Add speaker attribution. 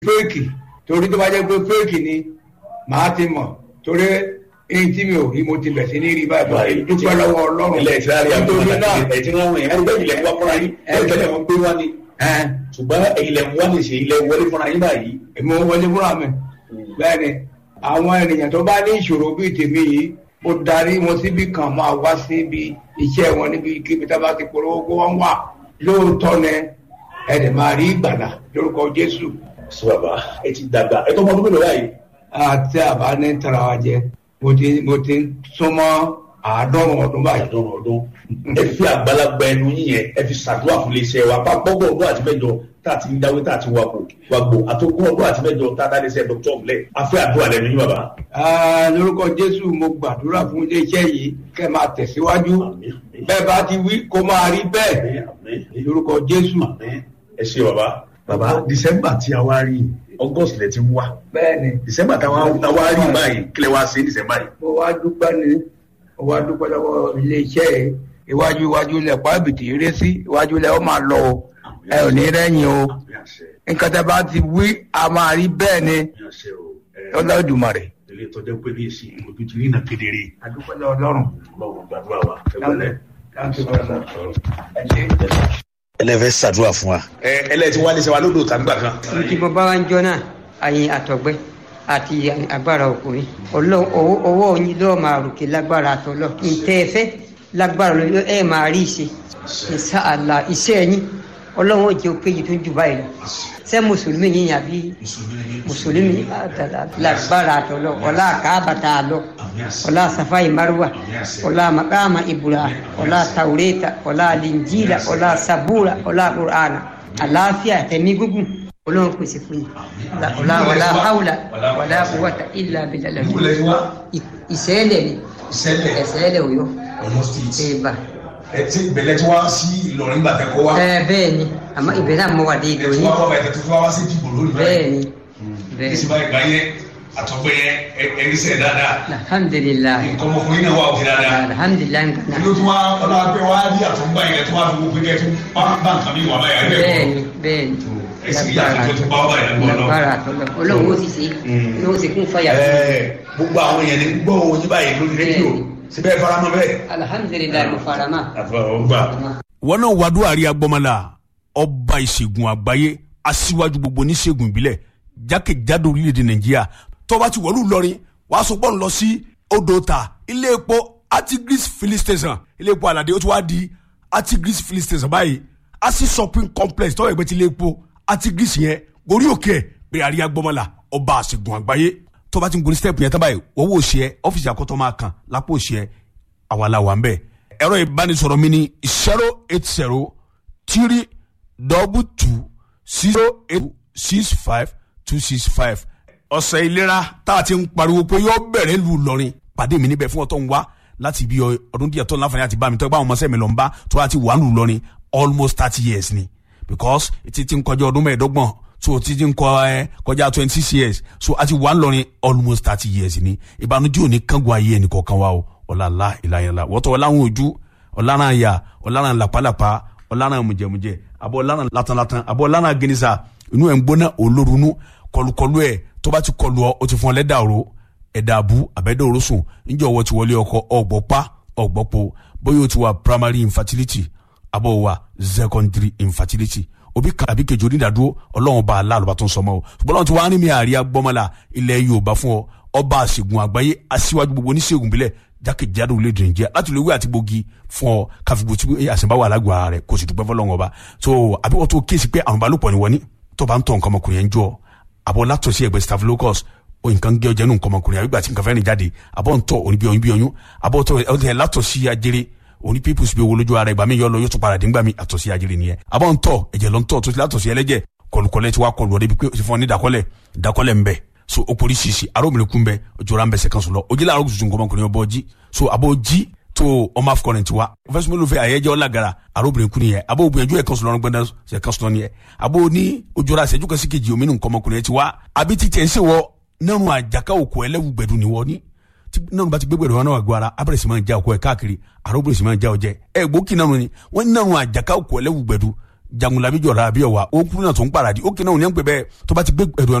Speaker 1: fẹ́ẹ̀kì torí tó bá jẹ́ pé fẹ́ẹ̀kì ni màá ti mọ̀ torí èyí tí mi ò rí mo ti bẹ̀ sí ní rí báyìí báyìí dúpẹ́ lọ́wọ́ ọlọ́run
Speaker 2: ilẹ̀ ìtura rí àwọn ọmọ àti ẹ̀jẹ̀ wọn wọ̀nyí ẹni bẹ́ẹ̀ ilẹ̀ ń wá fúnra yín ẹni tẹ́lẹ̀ wọn gbé wá ni ṣùgbọ́n ilẹ̀ ń wá ní ṣe ilẹ̀ wọlé fúnra yín báyìí.
Speaker 1: èmi ò wọlé fúnra mi bẹ́ẹ̀ ni àwọn ènìyàn tó bá ní ìṣòro bíi tèmi yìí mo darí wọn síbi kan máa wá síbi iṣẹ́ wọn níbi kíbi tá a bá ti polówó kó wọ́n wà lóòótọ́ ni ẹ̀dẹ̀ máa rí ìgbàlà lórúkọ Jésù.
Speaker 2: sọ bàbá ẹ ti dàgbà ẹ tó mọ ọdún mélòó báyìí.
Speaker 1: àti àbá ní tara wa jẹ mo ti mo ti súnmọ́ àádọ́rùn ọdún báyìí.
Speaker 2: àádọ́rùn ọdún ẹ fi àgbàlagbà ẹnu yín yẹn ẹ fi ṣàdúrà fún iléeṣẹ́ wa pápọ́gbọ̀n ọdún àti mẹ́jọ tá a ti ń dáwé tá a ti wà kó wà gbò àtòkùn ọdún àti mẹ́jọ tá a dá iléeṣẹ́ dr ọmọlẹ a fẹ́ àdúrà lẹ́nu yín bàbá.
Speaker 1: lórúkọ Jésù mo gbàdúrà fún iléeṣẹ́ yìí kẹ́ máa tẹ̀síwájú
Speaker 2: Àmín, àmín.
Speaker 1: bẹ́ẹ̀ bá ti wí kó máa rí bẹ́ẹ̀
Speaker 2: Àmín, àmín.
Speaker 1: lórúkọ Jésù.
Speaker 2: ẹ ṣe bàbá.
Speaker 3: bàbá december tí a wá rí august lẹ ti ń wá
Speaker 1: bẹ́ẹ̀ ni
Speaker 3: december tá a wá rí báyìí kílẹ̀ wá sí december yìí.
Speaker 1: mo wá dúpẹ́ ní mo wá dúpẹ́ lọ́wọ́ iléeṣẹ́ yìí iwájú iwájú ilẹ̀ pàbìtì eré sí iwájú ilẹ̀ ó máa lọ o ẹ ò ní rẹ́yìn o
Speaker 3: àmì àṣẹ
Speaker 1: nǹkan tẹ́ bá ti wí a máa rí bẹ́ẹ̀ ni
Speaker 3: àmì àṣẹ o ẹ
Speaker 1: Olódùmarè.
Speaker 3: ilé ìtọ́jú pé ní èsì ojú ti rí iná kedere
Speaker 1: a dúpẹ́ lọ́wọ́ Ọlọ́run.
Speaker 3: ọlọ́run gbàdúrà wa ẹ wọlé.
Speaker 1: Thank you very much. Ẹ ṣé.
Speaker 3: ẹlẹ́fẹ̀ẹ́ ṣàdúrà fún wa. ẹ ẹlẹ́tí wá lé sẹ́wà lódò tàǹgbà kan.
Speaker 4: tí mo bá wá ń jọ náà àyìn àtọ̀gbẹ́ àti agbára ọkùnrin Ọlọ́run owó owó yín lọ́ọ́ máa ròkè lágbára àtọ́lọ́ ìtẹ́ ẹ fẹ́ lágbára lọ ẹ máa rí ìṣe ìṣe àlà iṣẹ́ yín Ọlọ́run ó jẹ́ ó péye tó ń jù báyìí lọ ṣé mùsùlùmí yín àbí mùsùlùmí lágbára àtọ́lọ́ ọlá àkàbàtà àlọ́ ọlá safai marwa ọlá makama ibrahim ọlá taureta ọlá linjila ọlá sabura ọlá qur'ana àlàáfíà tẹ̀mí gúngùn ọlọ́run pèsè fún yín ọlá wàlá haúlà wàlá quwwata illa billah ìṣẹ́lẹ̀ ni
Speaker 3: ìṣẹ̀lẹ̀
Speaker 4: ẹ̀ṣẹ́lẹ̀ òyọ́
Speaker 3: ọmọ state
Speaker 4: ẹ̀bà
Speaker 3: ẹ ti bẹ̀lẹ̀ tí wá sí ìlọrin gbàtẹ́ kọ́ wá.
Speaker 4: ẹ̀ bẹ́ẹ̀ ni àmọ́ ibẹ̀ náà mọ̀ wà dé
Speaker 3: ẹ
Speaker 4: ìlú
Speaker 3: ti
Speaker 4: yín
Speaker 3: wá kọ́ bàtẹ́ tó fi wá sí dìbò lórí
Speaker 4: bẹ́ẹ̀ ni bẹ́ẹ̀
Speaker 3: ìsìn
Speaker 4: ni
Speaker 3: báyìí gbáyé àtọ́gbẹ́ yẹn ẹ̀rísẹ̀ dáadáa
Speaker 4: alhamdulilayi
Speaker 3: nǹkan ọmọkùnrin náà wà òkè dáadáa.
Speaker 4: alhamdulilayi nǹkan
Speaker 3: ìlú tí wọ́n ọlọ́pẹ́ wá rí àtọ́gbà yẹn tó wá fi gbogbo pé bá nǹkan mi wà báyà ẹ̀ bẹ́ẹ̀
Speaker 4: bẹ́ẹ̀
Speaker 3: kọ́.
Speaker 4: ni bẹ́ẹ̀ ni
Speaker 3: ẹ̀sìn ìyá àti tó bá wà báyà lọ́wọ́ náà.
Speaker 4: lágbára àtọ́lọ́ ọlọ́run ó sì ṣe ọlọ́run ó sì kún fàyà fún mi.
Speaker 3: Ẹ, gbogbo àwọn èèyàn ní gbọ́ òun yín báyìí lórí rédíò síbẹ̀ faramọ́ bẹ́ẹ̀.
Speaker 4: alhamdulilayi mo fara mọ́.
Speaker 3: àfọwọ́gbà.
Speaker 5: wọn náà wàdúrà àrí agbọmọlá ọba ìṣègùn àgbáyé aṣíwájú gbogbo oníṣègùn ìbílẹ̀ jákèjádò orílẹ̀-èdè nàìjíríà tó bá ti wọ̀lú lọrin wàá sọ pọ́n lọ sí odò ta ilé epo artigris filling station ilé epo aládé ó ti wá di artigris filling station báyìí asi shopping complex tọ́wọ́ ẹgbẹ́ ti ilé epo artigris yẹn gorí òkè ẹ̀ pé àrí agbọmọlá ọba ìṣègùn àgbáyé tó bá ti ń gorí step yẹn tán báyìí wọ́n wò ó ṣe ẹ́ ọ́fíìsì àkọ́tọ́ máa kàn lápò ṣe ẹ́ àwa la wà ń bẹ̀ ẹ̀rọ ìbánisọ̀rọ̀ mi ni zero eight zero three double two zero eight six five two six five. ọ̀sẹ̀ ìlera tá a ti ń pariwo pé yóò bẹ̀rẹ̀ lù lọ́rin pàdé mi níbẹ̀ fún ọ̀tọ̀ ń wá láti ibi ọdún díẹ̀ tó láǹfààní àti bá mi tó bá àwọn ọmọ sẹ́mi lọ ń bá tó láti wà lù lọ́rin almost thirty years ni because ti ti ń kọjá ọdún mẹ́ẹ̀ẹ́dọ́gbọ̀n so ti ti ń kọ ẹ kọjá twenty six years so a ti wà lọ́rin almost thirty years ni ìbànújẹ́ òní kángun ayé ẹnì kọ̀ọ̀kan wa o ọ̀làlá ìlànà wọ́tọ̀ ọ̀làwọn ojú ọ̀làrán àyà ọ̀làrán làpálàpá ọ̀làrán mùjẹ̀mùjẹ̀ àbọ̀ ọ̀làrán latanlatan àbọ̀ ọ̀làrán gẹnisa inú ẹ̀ ń gbóná olórunú kọlùkọlù ẹ̀ tó bá ti kọlù ọ o ti fún ọ lẹ́dà òru ẹ̀dà àbú àbẹ́dà òru sùn níjọ́ ọwọ́ ti wọlé ọkọ ọ̀gbọ́pá ọ̀gbọ́pọ̀ bóyá o ti wà primary infertility àbọ̀ wà secondary infertility òbí kan àbí kejì onídàádúró ọlọ́run bá aláàlú bá tó ń sọmọ o ṣùgbọ́n ọlọ́run ti wá ní mi àríyá gbọ́mọlá ilẹ̀ yorùbá fún ọ ọba àṣègùn àgbáyé aṣíwájú gbogbo oníṣègùn bílẹ̀ jákèjádò orílẹ̀-èdè nàìjíríà láti lè wí àti gbòógì fún ọ káfíńgbò tí àṣẹ̀báwá alágbó ara rẹ̀ kò sì dúpẹ́ fọlọ́run ọba so àbí wọ́n tó kéésì pé àwọn balùpọ̀ ni wọ́n ní tó bá ń tọ̀ nǹkan ọmọkùnrin yẹn jọ àbọ̀ látọ̀sí ẹgbẹ́ staphylococcus o nǹkan gé ọjà nù nǹkan ọmọkùnrin àbígbà tí nǹkan fẹ́ rìn jáde àbọ̀ ń tọ̀ òní bí oyún bí oyún àbọ̀ tọ̀ ẹ̀ látọ̀sí ajere òní pípùsì bí owó lójú ara ìgbà mi yọ lọ yóò tún padà dé ńgbà mi àtọ̀sí ajere nìyẹn àbọ̀ ń tọ̀ ẹ̀jẹ̀ lọ ń tọ̀ tó ti látọ̀sí ẹlẹ́jẹ̀ kọlùkọlẹ̀ tí wàá kọlù ọdẹ bí pé o ti fún ọ ní ìdákọ́lẹ̀ ìdákọ́lẹ̀ ń bẹ so o poli sisi arobìnrin kun bẹ ojora ń bẹ sẹkan sọlọ ojúlẹ arọ tuntun kọmọkùnrin ọbọ jí so abo jí tó ọmọ afọkọrin tiwa fẹsùmọlù fẹ àyẹjẹ ọlágara arobìnrin kun yẹ abo gbìyànjú ẹ kan sọlọ gbẹdẹ sẹkan sọlọ yẹ abo ní ojora sẹjú kasi kejì omi ní nkọmọkùnrin tiwa àbí ti tẹ̀ ń sèwọ nínú àjàká òkú ẹlẹ́wù gbẹdù ni wọ́n ní nínú bá ti gbé gbẹdù wọn náà gbọ́ ara abẹ́rẹ́ sì máa ń já òkú ẹ káàkiri arobìnrin sì máa ń já ọjẹ ẹ gbókì náà ni wọ́n nínú àjàká òkú ẹlẹ́wù gbẹdù jagunlabi jọra àbí ọwà ó kúrò náà tó ń paradì ó kì náà ò ní ń pè bẹ́ẹ̀ tó bá ti gbé ẹ̀rọ